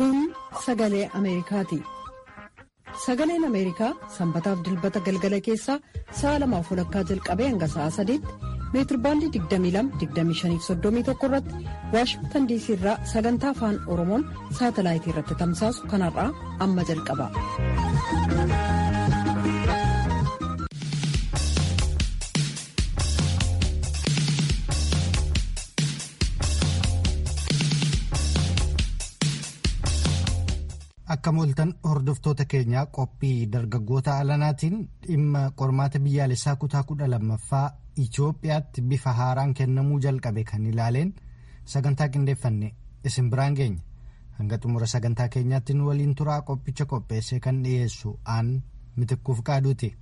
Kun sagalee Ameerikaati. Sagaleen Ameerikaa sanbataaf dilbata galgala keessaa sa'a lamaaf walakkaa jalqabee hanga sa'a sadiitti meetirbaandii 22-25-31 irratti waashingtan diisii irraa sagantaa afaan oromoon saatalaayitii irratti tamsaasu kanarraa amma jalqaba. Akka mooltan hordoftoota keenyaa qophii dargaggoota alanaatiin dhimma qormaata biyyaalessaa kutaa kudha lammaffaa Itoophiyaatti bifa haaraan kennamuu jalqabe kan ilaaleen sagantaa qindeeffanne isin biraan geenya. Hanga xumura sagantaa keenyaatti nu waliin turaa qophicha qopheessee kan dhiyeessu aan mitikkuuf qaaduuti.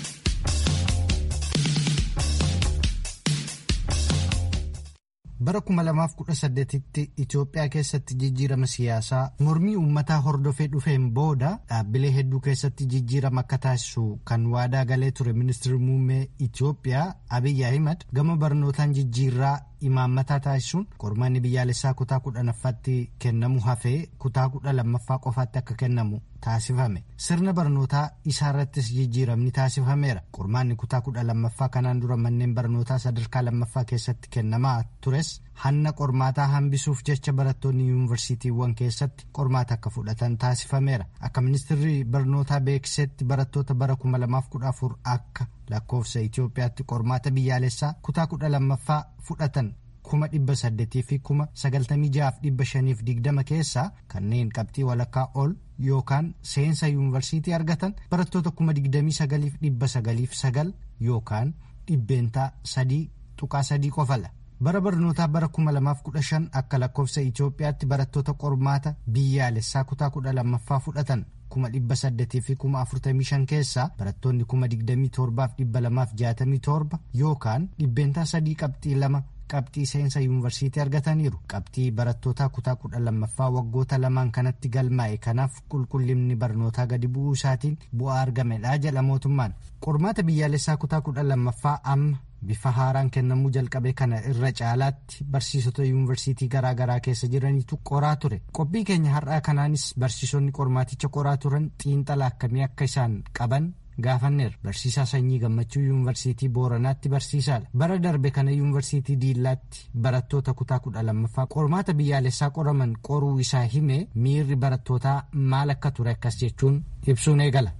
bara 2018tti Itoophiyaa keessatti jijjiirama siyaasaa mormii uummataa hordofee dhufeen booda dhaabbilee hedduu keessatti jijjiirama akka taasisu kan waadaa galee ture ministeerri muummee Itoophiyaa Abiyyi Ahimad gama barnootaan jijjiirraa imaammataa taasisuun qormaanni biyyaalessaa kutaa kudhanaffaatti kennamu hafee kutaa kudha lammaffaa qofaatti akka kennamu taasifame sirna barnootaa isaarrattis jijjiiramni taasifameera qormaanni kutaa kudha lammaffaa kanaan dura manneen barnootaa sadarkaa lammaffaa keessatti kennamaa tures hanna qormaataa hambisuuf jecha barattoonni yuunivarsiitiiwwan keessatti qormaata akka fudhatan taasifameera akka ministeerri barnootaa beeksisetti barattoota bara 2014 akka lakkoofsa Itoophiyaatti qormaata biyyaalessaa kutaa kudha lammaffaa fudhatan kuma dhibba saddeetii fi kuma sagaltamii jahaaf dhibba shaniif digdama keessaa kanneen qabxii walakkaa ol yookaan seensa yuunivarsiitii argatan barattoota kuma digdamii sagaliif dhibba sagaliif sagal yookaan dhibbeentaa sadii tuqaa sadii qofala. bara barnootaa bara 2015 akka lakkoofsa Itoophiyaatti barattoota qormaata biyyaalessaa kutaa kudha lammaffaa fudhatan kuma dhibba saddeetii fi kuma afurtamii shan keessaa barattoonni kuma digdamii torbaaf dhibba lamaaf jaatamii torba yookaan dhibbeentaa sadii qabxii lama qabxii seensa yuunivarsiitii argataniiru qabxii barattootaa kutaa kudha lammaffaa waggoota lamaan kanatti galmaa'e kanaaf qulqullinni barnootaa gadi bu'uu isaatiin bu'aa argamedha jedha mootummaan qormaata biyyaalessaa kutaa kudha lammaffaa amma bifa haaraan kennamuu jalqabe kana irra caalaatti barsiisota yuunivarsiitii garaagaraa keessa jiranitu qoraa ture qophii keenya har'aa kanaanis barsiisonni qormaaticha qoraa turan xiinxala akkamii akka isaan qaban gaafanneera barsiisaa sanyii gammachuu yuunivarsiitii booranaatti barsiisaadha bara darbe kana yuunivarsiitii diillaatti barattoota kutaa kudha lammaffaa qormaata biyyaalessaa qoraman qoruu isaa hime miirri barattootaa maal akka ture akkas jechuun ibsuun eegala.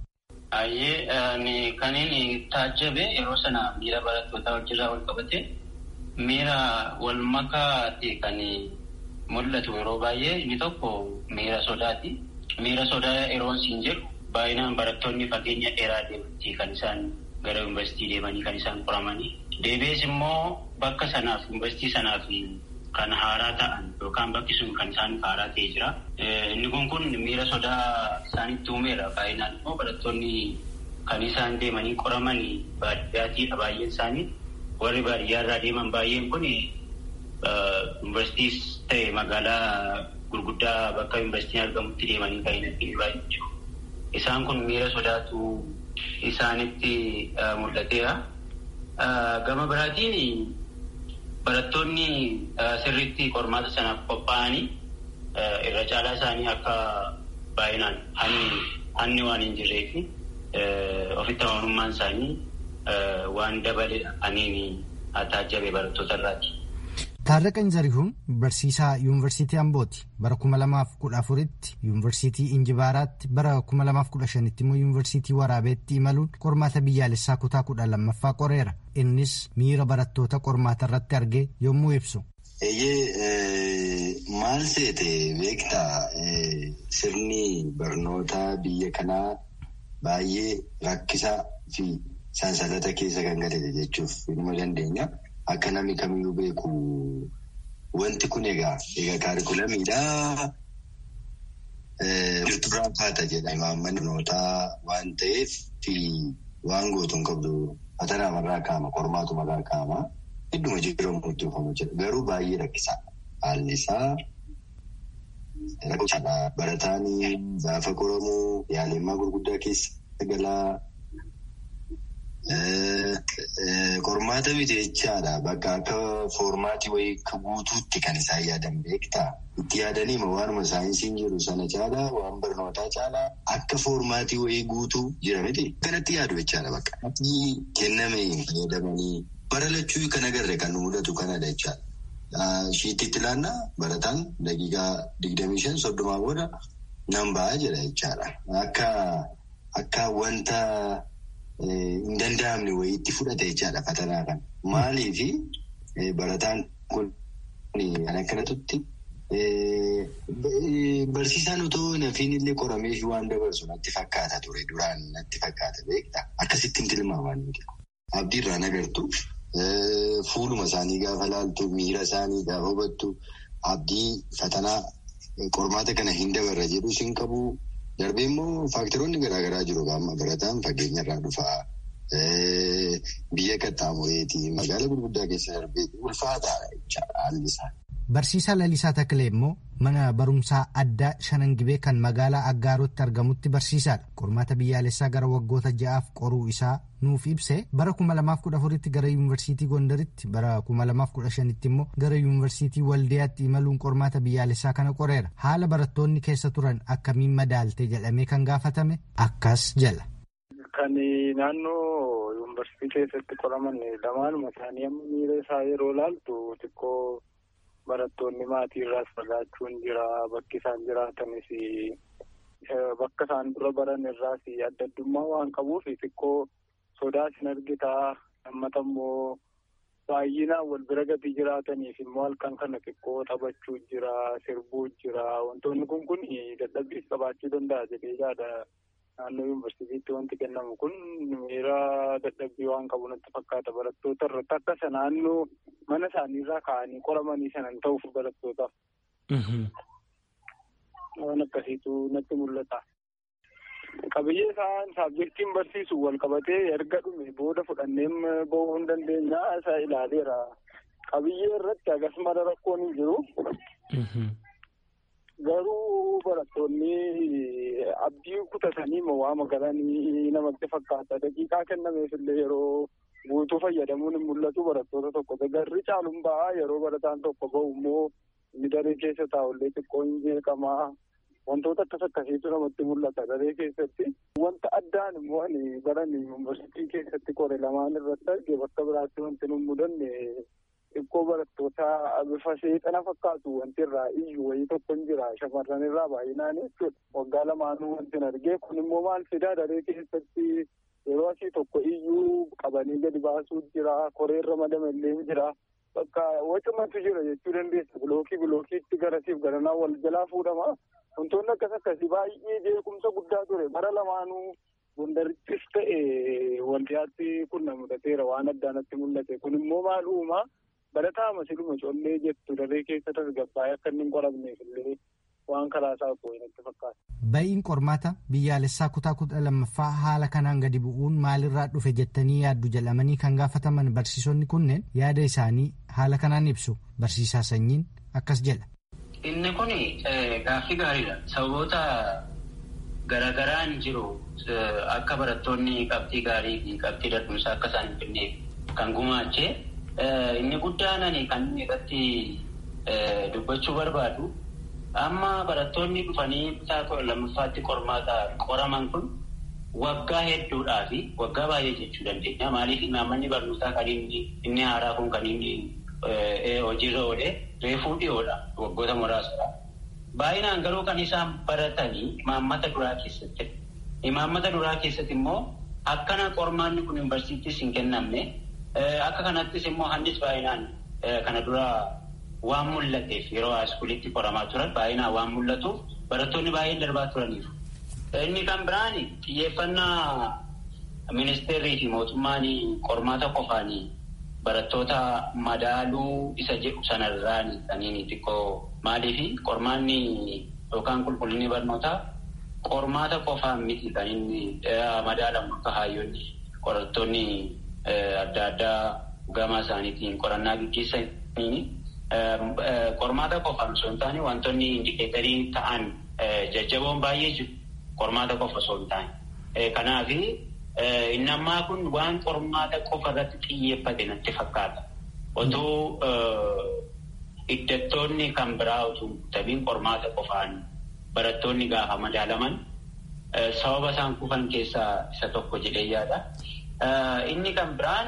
Ayyee kaniin taajjabe yeroo sana miira barattootaa wajjirraa wal qabate miira wal makaa ta'e kan mul'atu yeroo baay'ee inni tokko miira sodaati. Miira sodaa yeroo siin jedhu baay'inaan barattoonni fageenya dheeraa deemanii kan isaan gara yuunivarsiitii deemanii kan isaan qoramanii. Deebi'ees immoo bakka sanaaf yuunivarsiitii sanaaf kan haaraa ta'an yookaan bakki sun kan isaan haaraa ta'ee jira. Inni kun kun miira sodaa isaanitti uumeera. Baay'inaan immoo barattoonni kan isaan deemanii qoramanii baadiyyaatiidha baay'een isaanii. Warri baadiyyaarraa deeman baay'een kun yuunivarsiitiis ta'e magaalaa gurguddaa bakka yuunivarsiitiin argamutti deemanii kan hin baay'ee Isaan kun miira sodaatu isaanitti mul'ateera. Gama biraatiin barattoonni sirriitti qormaata sanaaf qophaa'anii irra caalaa isaanii akka baay'inaan hanni waan hin jirree fi ofitti amanamummaan isaanii waan dabale aniin taajjabe barattoota irraati. Taarraqan Zarihuun barsiisaa yuunivarsiitii Ambooti bara 2014tti yuunivarsiitii Injibaaraatti bara 2015tti immoo yuunivarsiitii Waraabeetti imaluun qormaata biyyaalessaa kutaa kudha lammaffaa qoreera. Innis miira barattoota qormaata irratti argee yommuu ibsu. Eeyyee maal seete beektaa sirni barnootaa biyya kanaa baay'ee rakkisaa fi sansalata keessa kan galate jechuuf nima dandeenya. Akka namni kamiyyuu beeku wanti kun egaa egaa kaarikulamiidhaa jirturraa kaata jedha imaammanni barnootaa waan ta'eef fi waan gootu hin qabdu fatanaarraa kaama qormaatumarraa kaama hedduma jijjiiramu itti dhufamu jedha garuu baay'ee rakkisaa haalli isaa rakkisaadha barataan gaafa qoramu yaalemmaa gurguddaa keessa galaa Qormaata miti jechaadha. Bakka akka foormaatii wayii guutuutti kan isaan yaadan beektaa. Itti yaadanii waanuma saayinsiin jiru sana caalaa waan barnootaa caalaa akka foormaatii wayii guutuu jira miti. Kanatti yaadu jechaadha bakka. Ati kenname fayyadamanii bara lachuu kan agarre kan nu mudatu kanadha jechaadha. Shiittiitti ilaannaa barataan daqiiqaa digdamii shan soddomaa booda nan ba'a jedha jechaadha. Akka akka wanta hin danda'amne wayiitti fudhate jechaadha fatanaa kan. Maaliifi barataan kun kan akkanatutti barsiisaan otoo nafiin illee qoramee waan dabarsu natti fakkaata ture duraan natti fakkaata beektaa akkasittiin tilmaamaan nuti. Abdiirraan agartu fuuluma isaanii gaafa laaltu miira isaanii gaafa hubattu abdii fatanaa qormaata kana hin dabarra jedhu sin qabu. Darbee immoo faaktaroonni garaagaraa jiru qaama barataan fageenyarraa dhufaa biyya qaxxaamureetii magaala gurguddaa keessa darbee ulfaataadha jechaadha haalli isaa. Barsiisaa Lalisaa Taklee immoo mana barumsaa addaa Shanangibee kan magaalaa Aggaarotti argamutti barsiisaadha. Qormaata biyyaalessaa gara waggoota ja'aaf qoruu isaa nuuf ibse bara 2014tti gara yuunivarsiitii Gondaritti bara 2015tti immoo gara yuunivarsiitii Waldiyaatti imaluun qormaata biyyaalessaa kana qoreera. Haala barattoonni keessa turan akkamiin madaalte jedhamee kan gaafatame akkas jala. Kan naannoo yuunivarsiitii keessatti qoraman lamaanuma isaanii amma miira isaa yeroo laaltu xiqqoo barattoonni maatii irraas fagaachuun jira bakki isaan jiraatanis bakka isaan dura baran irraas adda addummaa waan qabuuf xiqqoo sodaas hin argitaa lammata immoo baay'inaan wal bira gadi jiraataniif immoo halkan kana xiqqoo taphachuu jira sirbuu jira wantoonni kun kun dadhabbiis qabaachuu danda'a jedhee yaada naannoo yuunivarsiitiitti wanti kennamu kun miira dadhabbii waan qabu natti fakkaata barattoota irratti akka isa naannoo mana isaaniirraa ka'anii qoramanii sanan ta'uuf barattootaaf. Waan akkasiitu natti mul'ata. Qabiyyee isaan saabjektiin barsiisu wal qabatee erga dhume booda fudhanneem bahuu hin dandeenya isa ilaaleera. Qabiyyee irratti hagas mara rakkoon hin jiru. Garuu barattoonni abdii kutatanii waama galanii namatti fakkaata. Daqiiqaa kennameef illee yeroo guutuu fayyadamuun hin mul'atu barattoota tokko garri caaluun ba'a yeroo barataan tokko bahu immoo inni daree keessa taa'ullee xiqqoo hin jeeqamaa. Wantoota akkas akkasiitu namatti mul'ata daree keessatti. Wanta addaan immoo ani baran yuunivarsiitii keessatti qore lamaan irratti arge bakka biraatti wanti nu mudanne xiqqoo barattoota bifa seexana fakkaatu wanti irraa iyyuu wayii tokko hin jira shamarran irraa baay'inaan jechuudha. Waggaa lamaanuu wanti hin argee kun immoo maal fidaa daree keessatti yeroo asii tokko iyyuu qabanii gadi baasuu jira koreerra madamallee jira. Bakka wacumatu jira jechuu dandeessa bilookii bilookiitti garasiif garanaa wal jalaa fuudhama. Wantoonni akkas akkasii baay'ee jeequmsa guddaa ture bara lamaanuu gondarittis ta'e waldiyaatti kun na mudateera waan addaa natti mul'ate kun immoo maal uumaa barataa masiluma collee jettu daree keessa tasgabbaa'ee akka inni hin qoramneef illee waan karaa isaa koo natti fakkaata. Ba'iin qormaata biyyaalessaa kutaa kudha lammaffaa haala kanaan gadi bu'uun maalirraa dhufe jettanii yaaddu jedhamanii kan gaafataman barsiisonni kunneen yaada isaanii haala kanaan ibsu barsiisaa sanyiin akkas jedha. Inni kun gaaffii gaariidha. Sababoota garagaraan jiru akka barattoonni qabxii gaarii fi qabxii dadhumsaa akka isaan hin finneef kan gumaache inni guddaan ani kan irratti dubbachuu barbaadu amma barattoonni dhufanii kutaa kudha lammaffaatti qormaata qoraman kun waggaa hedduudhaa fi waggaa baay'ee jechuu dandeenya. Maaliif imaammanni barnootaa kan inni inni haaraa kun kan inni hojiirra oolee reefuu dhiyoodha waggoota muraasadha. Baay'inaan garuu kan isaan baratanii imaammata duraa keessatti. Imaammata duraa keessatti immoo akkana qormaanni kun yuunivarsiitiis hin kennamne akka kanattis immoo handis baay'inaan kana dura waan mul'ateef yeroo haaskuulitti qoramaa turan baay'inaan waan mul'atuuf barattoonni baay'een darbaa turaniiru. Inni kan biraan xiyyeeffannaa ministeerrii fi mootummaan qormaata qofaanii barattoota madaaluu isa jedhu sanarraan kaniin xiqqoo maaliifi qormaanni yookaan qulqullinni barnootaa qormaata qofaan miti kan inni madaalamu akka hayyoonni qorattoonni adda addaa gama isaaniitiin qorannaa gaggeessanii qormaata qofaan osoo hin taane wantoonni indikeetarii ta'an jajjaboon baay'ee jiru qormaata qofa osoo hin taane. Kanaafi Inni ammaa kun waan qormaata qofa irratti xiyyeeffate natti fakkaata. Otoo hiddattoonni kan biraa otoo tabiin qormaata qofaan barattoonni gaafa madaalaman sababa isaan kufan keessaa isa tokko jedhee yaada. Inni kan biraan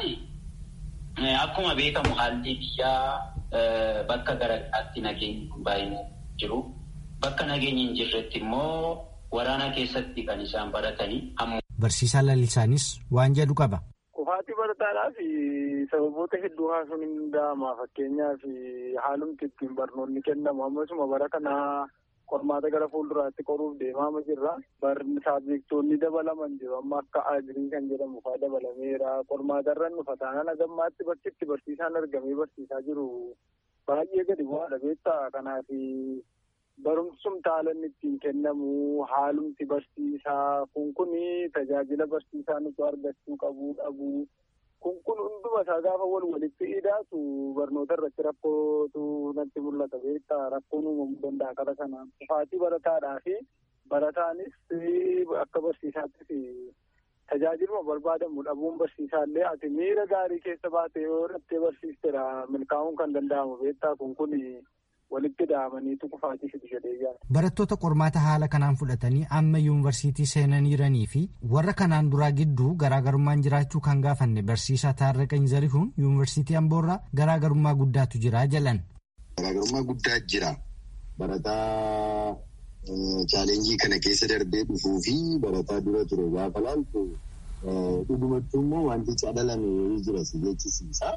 akkuma beekamu haalli biyyaa bakka garaagaraatti nageenyi kun baay'inaan jiru. Bakka nageenyi hin jirretti immoo waraana keessatti kan isaan baratanii. Barsiisaa lalisaanis waan jedhu qaba. Kufaatii barataadhaaf sababoota hedduu haasuun hin danda'ama. Fakkeenyaaf haalumti ittiin barnoonni kennamu ammasuma bara kanaa qormaata gara fuulduraatti qoruuf deemaama jirra. Barni saabjektoonni dabalaman jiru. Amma akka agirii kan jedhamu fa'aa dabalameera. Qormaata irra nufa taanaan agammaatti bakki itti barsiisaan argamee barsiisaa jiru baay'ee gadi bu'aadha beektaa. Kanaaf barumsum taalan ittiin kennamu haalumti barsiisaa kun kun tajaajila barsiisaa nuti argachuu qabu dhabu. Kun kun hunduma isaa gaafa wal walitti hidhaatu barnoota irratti rakkootu natti mul'ata beektaa rakkoon uumamuu danda'a kara sanaan. Kufaatii barataadhaa fi barataanis akka barsiisaattis tajaajiluma barbaadamu dhabuun barsiisaallee ati miira gaarii keessa baatee yoo dhattee barsiistedha milkaa'uun kan danda'amu beektaa kun kun walitti hidhamaniitu kufaatii fidu jedhee yaada. Barattoota qormaata haala kanaan fudhatanii amma yuunivarsiitii seenaniiranii fi warra kanaan duraa gidduu garaagarummaan jiraachuu kan gaafanne barsiisaa Taarraqany Zarihuun yuunivarsiitii Amboorraa garaagarummaa guddaatu jira jedhan. Garaagarummaa guddaa jira. Barataa chaalenjii kana keessa darbee dhufuu fi barataa dura ture gaafa laaltu dhugumattuu immoo wanti cadalame jira si jechisiisa.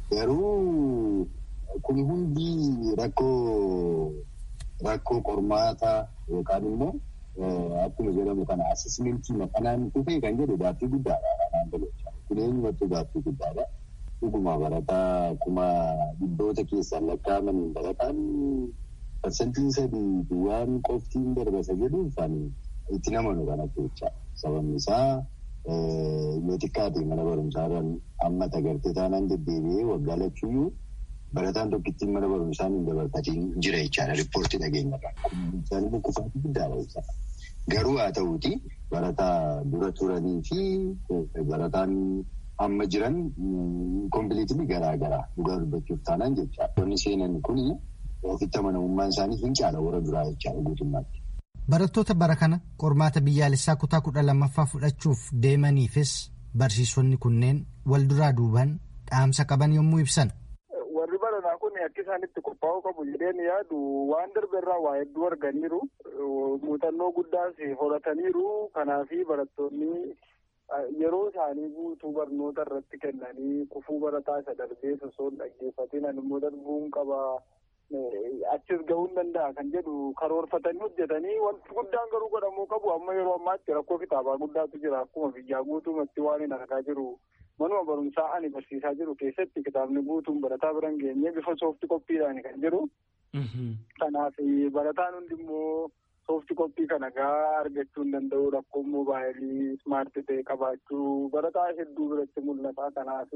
Garuu kun hundi rakkoo rakkoo qormaata yookaan immoo akkuma jedhamu kana asesmentii maqanaan dhufe kan jedhu gaaffii guddaadha kanaan galchaa. Kun eenyumattuu gaaffii guddaadha. Dhuguma barataa kuma dhibboota keessaan lakkaa'amaniin barataan parsantiin sadii waan qoftiin darbasa jedhuuf itti namanu kanatti jecha. Sababni isaa yoo xiqqaate mana barumsaarraan amma tagartee taanaan deddeebi'ee waggaa lachuyyuu barataan tokkittiin mana barumsaa hin dabarfatiin jira jechaadha riippoortii dhageenyarraa. Isaan immoo kufaatii guddaadha jechaadha. Garuu haa ta'uuti barataa dura turanii fi barataan amma jiran kompiiliitii garaa garaa dhugaa dubbachuuf taanaan jecha. Wanni seenan kuni ofitti amanamummaan isaanii hin caala warra duraa jechaadha guutummaatti. Barattoota bara kana qormaata biyyaalessaa kutaa kudha lammaffaa fudhachuuf deemaniifis barsiisonni kunneen wal duraa duuban dhaamsa qaban yommuu ibsan. Warri baranaa kun akka isaan itti qophaa'uu qabu jedheen yaadu waan darbe irraa waa hedduu arganiiru muuxannoo guddaas horataniiru kanaafi barattoonni yeroo isaanii guutuu barnoota irratti kennanii kufuu barataa isa darbee osoo hin dhaggeeffatiin ani immoo darbuun qaba. achis gahuu hin danda'a kan jedhu karoorfatanii hojjetanii wanti guddaan garuu godhamuu qabu amma yeroo ammaatti rakkoo kitaabaa guddaatu jira akkuma biyyaa guutumatti waan hin argaa jiru manuma barumsaa ani barsiisaa jiru keessatti kitaabni guutuun barataa biran geenye bifa soofti koppiidhaan kan jiru. Kanaaf barataan hundi immoo soofti koppii kana gaa argachuu hin danda'u rakkoo moobaayilii ismaartii ta'e qabaachuu barataa hedduu biratti mul'ata kanaaf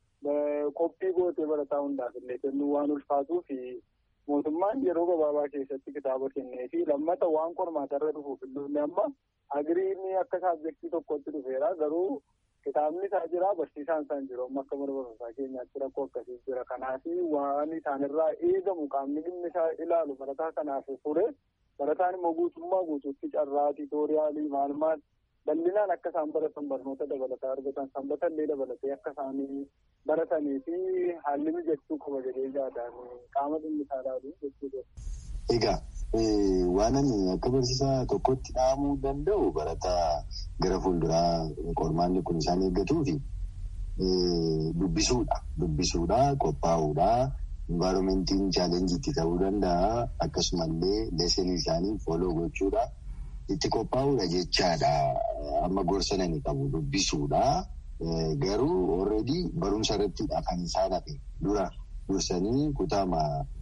qophii gootee barataa hundaaf illee kennuu waan ulfaatuuf mootummaan yeroo gabaabaa keessatti kitaaba kennee fi lammata waan qormaatarra dhufuuf illee amma agiriin akka saabjektii tokkotti dhufeera garuu kitaabni isaa jira barsiisaan isaa hin jiru amma akka mana barumsaa keenyaatti rakkoo akkasii jira kanaaf waan isaanirraa eegamu qaamni dhimmi isaa ilaalu barataa kanaaf fure barataan immoo guutummaa guutuutti carraa tiitooriyaalii maal maal bal'inaan akka isaan baratan barnoota dabalataa argatan sanbata illee dabalatee akka isaanii baratanii fi haalli mijachuu qaba jedhee yaadaan qaama dhimmi isaa ilaalu jechuudha. Egaa waan ani akka barsiisaa tokkotti dhaamuu danda'u barataa gara fuulduraa qormaanni kun isaan eeggatuu fi dubbisuudha. Dubbisuudha, qophaa'uudha. Envaaromentiin chaalenjiitti ta'uu danda'a. Akkasumallee leesanii isaanii fooloo gochuudha. Itti qophaa'uudha jechaadha. Amma gorsa nani qabu dubbisuudha. Garuu already barumsa irratti kan isaan hafe dura dursanii kutaama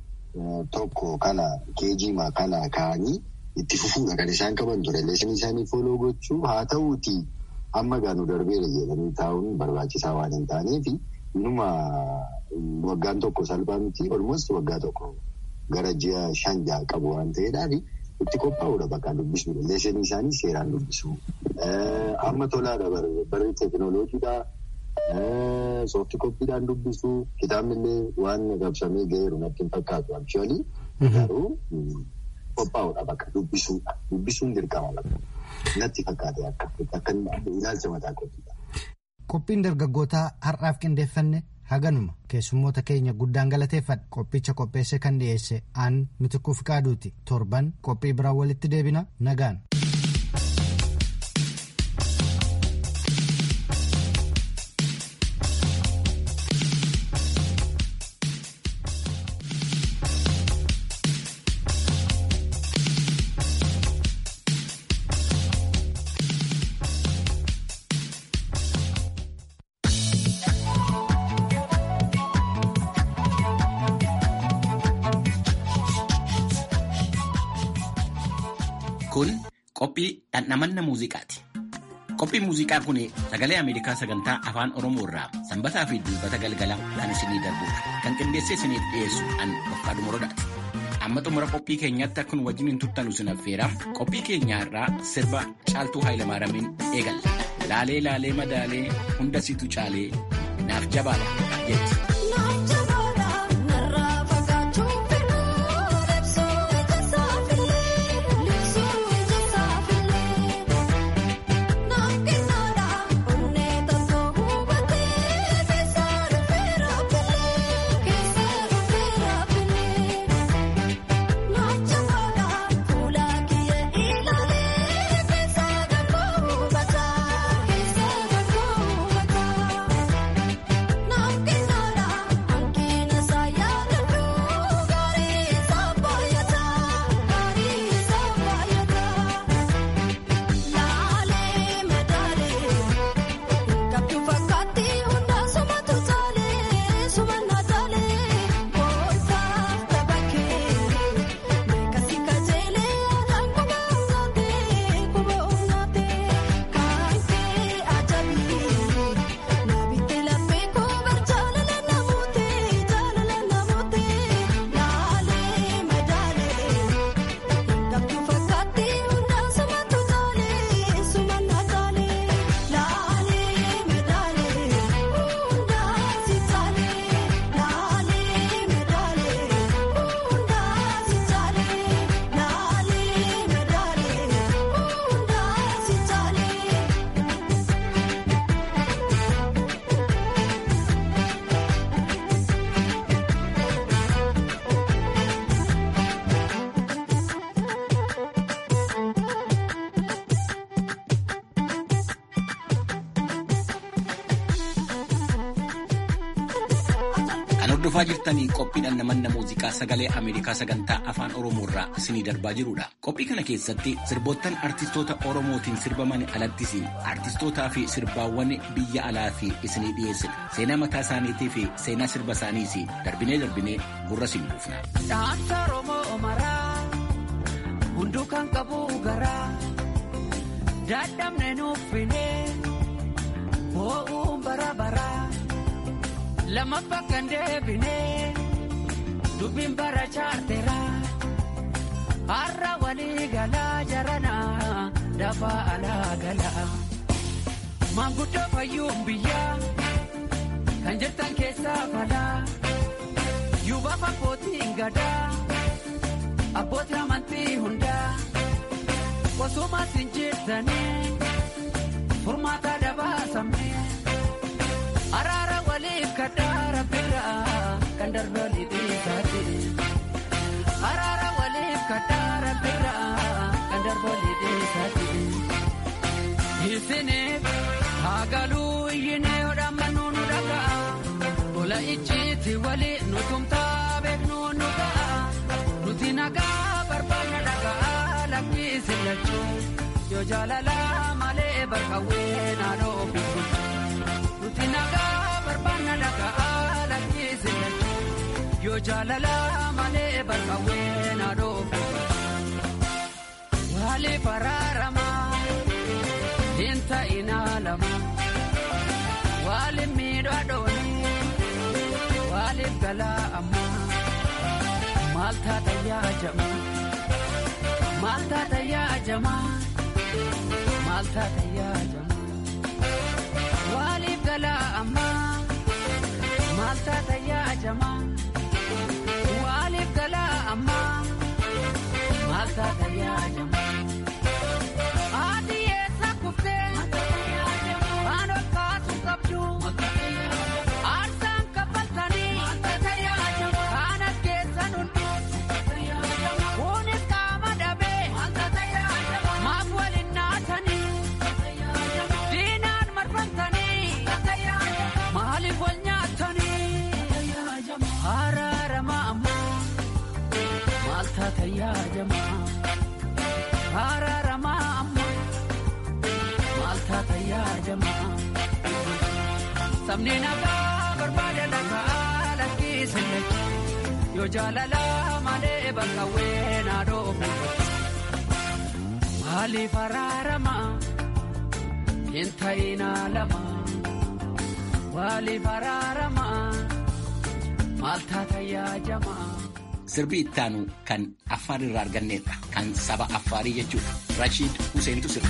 tokko kana keejiima kana kaanii itti fufuudha kan isaan qaban ture. Leesanii isaanii fooloo gochuu haa ta'uuti amma gaanu darbeera jedhanii taa'uun barbaachisaa waan hin taaneef inuma waggaan tokko salphaa miti olmoos waggaa tokko gara ji'a shan ja'a qabu waan ta'eedhaaf itti qophaa'uudha bakka dubbisuudha. Leesanii isaanii seeraan dubbisuu Amma tolaadha barri teekinooloojiidha. Soofti koppiidhaan dubbisuu kitaabni illee waan rabsamee ga'eeru natti hin fakkaatu. Aksuwalii garuu qophaa'uudha bakka dubbisuudha. Dubbisuun dirqama bakka. Natti fakkaate akka akka ilaalcha mataa kootiidha. Qophiin dargaggootaa har'aaf qindeeffanne haganuma keessummoota keenya guddaan galateeffadha. Qophicha qopheesse kan dhiyeesse aan mitikuu fi qaaduuti. Torban qophii biraan walitti deebina nagaan. Kun qophii dhandhamanna muuziqaati. Qophiin muuziqaa kun sagalee Ameerikaa sagantaa afaan Oromoo irraa sanbataa fi dilbata galgala kan isinii darbudha. Kan qindeessee isiniif dhiyeessu an Dofqaadhu Morodaati. Amma xumura qophii keenyaatti akkuma wajjin hin turtan isin affeera. Qophii keenyaa irraa sirba Caaltuu Haayilamaaramiin eegalla. Laalee laalee madaalee hunda situ caalee naaf jabaadha jetti. Hordofaa jirtanii qophiidhaan namanna muuziqaa sagalee Ameerikaa sagantaa afaan Oromoo irraa isinii darbaa jirudha. Qophii kana keessatti sirboottan artistoota Oromootiin sirbaman alattis artistootaa fi sirbaawwan biyya alaa fi isinii dhiyeessina. Seenaa mataa isaaniitii fi seenaa sirba isaaniis darbinee darbinee gurra siin buufna. Dhaansa Oromoo maraa hunduu kan qabu garaa dadhabne nuuffinee boo'uun bara baraa. Lammaffaa kan deebinee dubbiin bara chaarteraa har'a walii galaa jaranaa dafaa alaa galaa maanguddoo fayyuun biyyaa kan jirtan keessaa falaa yuubaaf abbootiin gadaa abbootii amantii hundaa qosumaas hin jirtanii furmaata dabaasamnee. Araara waliif kadhaara biraa kan darbaa lixiisaati. Araara waliif kadhaara biraa kan darbaa lixiisaati. Isiniif haagaluu iyyinee odhaammanuu nu dhaga'a. Tola icciitti walii nu tumtaa beeknu nu ga'a. Nuti nagaa barbaadna dhaga'a lakkisi lachuu. Yoo jaalala malee barqawwee naannoo ofiisu. Nuti nagaa barbaadna dhaga'a lakkisi lachuu. Yoo jaalala malee barqawwee naannoo ofiisu. Wali baraaramaa hin ta'inaa lama. Wali miidhaa dhoonii waliif galaa ammaa. Maal taata yaa jamaa? Maal taata yaa jamaa? maal taata yaadama waaliif galaa ammaa maal taata yaadama waaliif galaa ammaa maal taata yaadama haati eessa kuftee waan ol kaatu qabdu aarsaan kaffaltanii kaan as keessan hunduu kunis qaama dhabee maaf waliin naatanii diinaan marfamtanii maaliif wal nyaatanii haraarama ammoo maal taata yaadama haraarama ammoo maal taata yaadama sabni nagaa barbaada dhagaa lakkiisinne yoo jaalala malee bakka weenaa dhoobu maaliif haraarama hin ta'inaa lama waaliif haraarama maal taata yaajama. Sirbi ittaanu kan Affaar irraa arganneedha. Kan saba Affaarii jechuudha. Rashiid Huseentu sirba.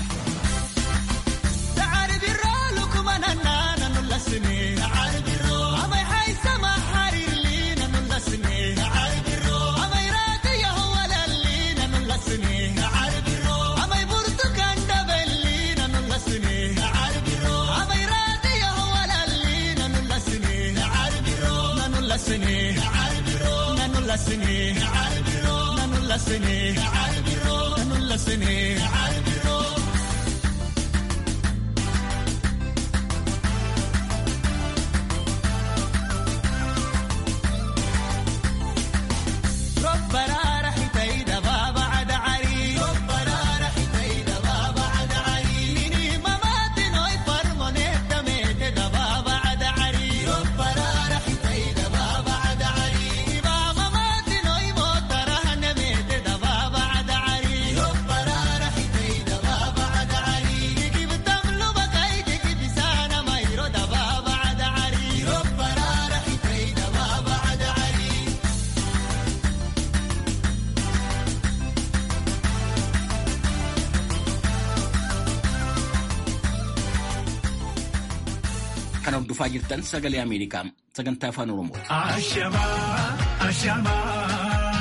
Kan hordofaa jirtan sagalee Ameerikaa sagantaa afaan Oromoo. Ashamaa, ashamaa.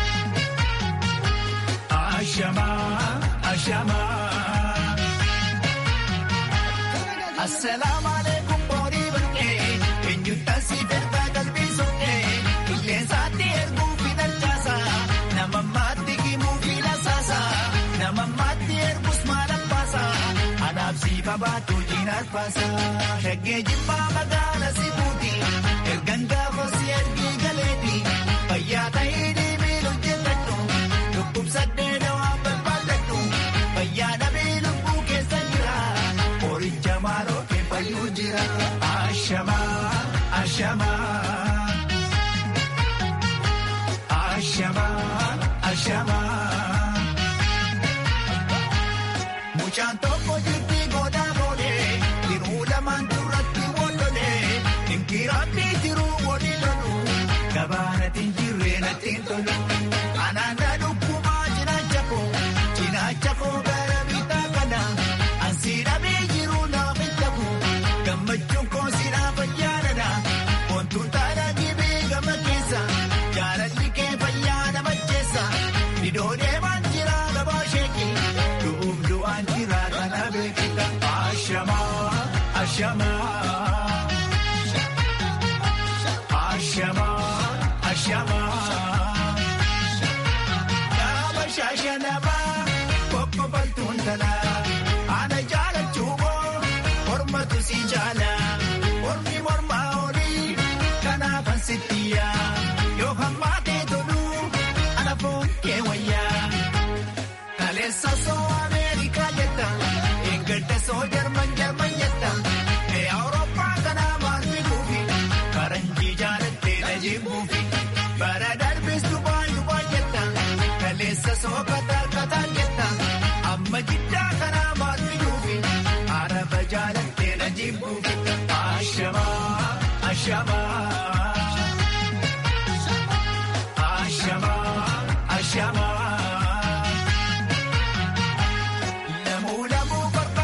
Ashamaa, ashamaa. Assalaamu alaikum borii bakkee. Eenyuutaan si darba qalbii sookee. Qilleensaatti erguu fi dalchaasa. Nama maatti himuu fi lasaasa. Nama maatti ergus maal abbaasa. Anaaf si babaatu jiinaas baasa. Shaggee jibbaa magaala si buuti. Ergan gaafa si ergii galeeti. Fayyaa ta'ee deemee hojjetadhu. Dhukkubsaddee dawaa barbaadadhu. Fayyaa dhabee lubbuu keessa jira. Qoricha maaloo kee fayyuu jira. Ashamaa, ashamaa. Ashamaa, ashamaa. Mucaan tokko jirti godaa boodee. Tiruu lamaan duratti wololee. Inkiraatti tiruu wali lolu. Gabaanatti jirree natti tolu. Anaana dhukkumaa cinaacha koo. Cinaacha koo gara bitaa kana. Ansi dhabee jiru naaf hin tabu. Gammachuun koo si naaf ayyaanadha. Wantuun taala dhibee gama keessa. Jaalalli kee fayyaa nama jeessa. Idoonee maan jira gabaa sheeki. Du'uuf du'aan jira kana beekita. Ashamaa, ashamaa. Ashamaa, ashamaa. Nama shaashanabaa kokkobaltuun talaa ana jaalachuu moo mormatu si jaala mormi mormaa olii kanaafan sittiyaa yoo hammaa kee toluu ana foon kee wayyaa kaleessa soo ameerikaa jetta eeggadda soo jarman jarman jetta mee awurooppaa kanaa maal fiduufi faranjii jaalattee na jibbuufi bara darbis dubaa dubaa jetta kaleessa soo kataa kataa jetta amma jiddaa kanaa maal fiduufi araba jaalattee na jibbuufi ashamaa ashamaa ashamaa ashamaa. Lamuu lamuu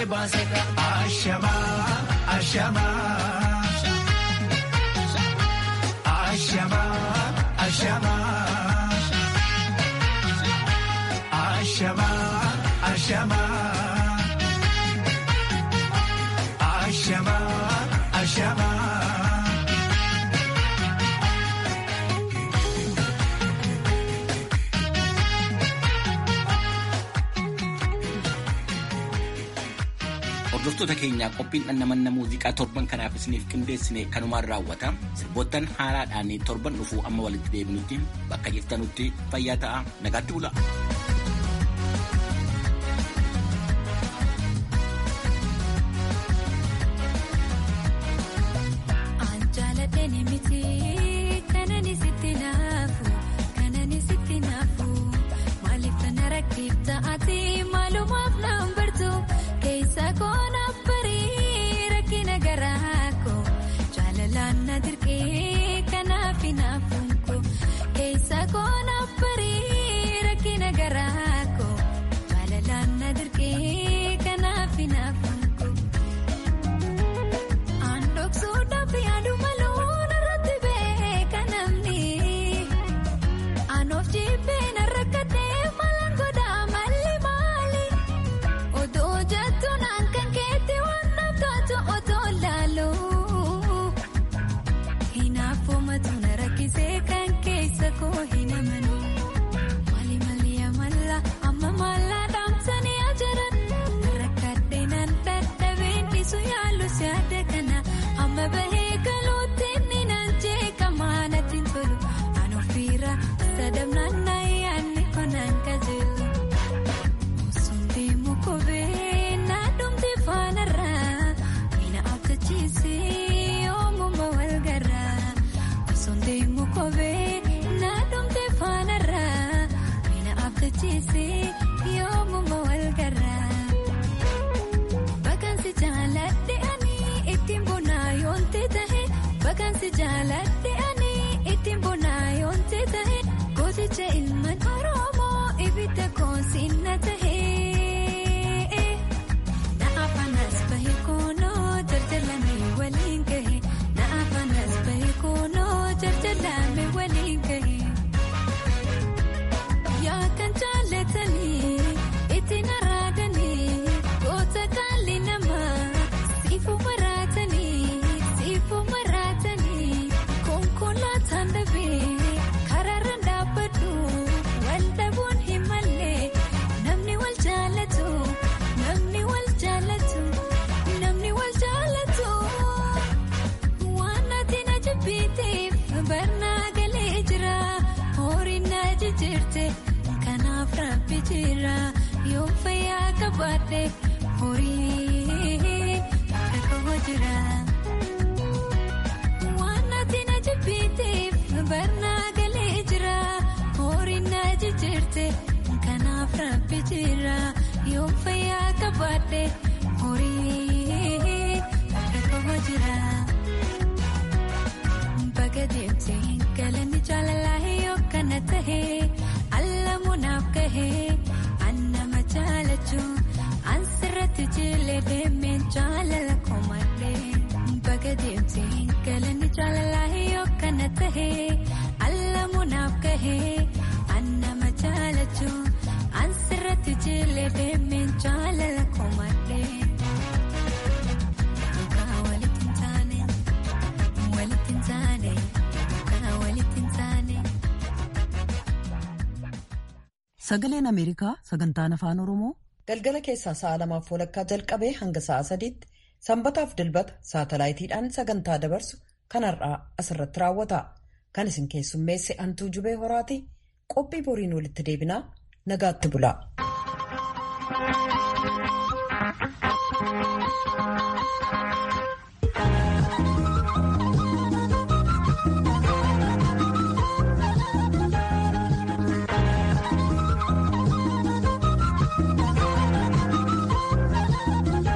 baasee baasee ashamaa ashamaa. Ashama, ashama, ashama, ashama, ashama, ashama. Hordoftoota keenyaa qophiin dhandhamanna muuziqaa torban kanaaf isiniif qindeessine kanumaan raawwata. Sirboottan haaraadhaan torban dhufuu amma walitti deebinutti bakka jirtanutti fayyaa ta'aa nagaatti bula. Sagaleen Ameerikaa sagantaan afaan Oromoo galgala keessaa sa'a lamaaf walakkaa jalqabee hanga sa'a sadiitti sanbataaf dilbata saatalaayitiidhaan sagantaa dabarsu kanarraa asirratti raawwata. Kan isin keessummeesse Antuu Jubee Horaati. Qophii boriin walitti deebinaa nagaatti bula.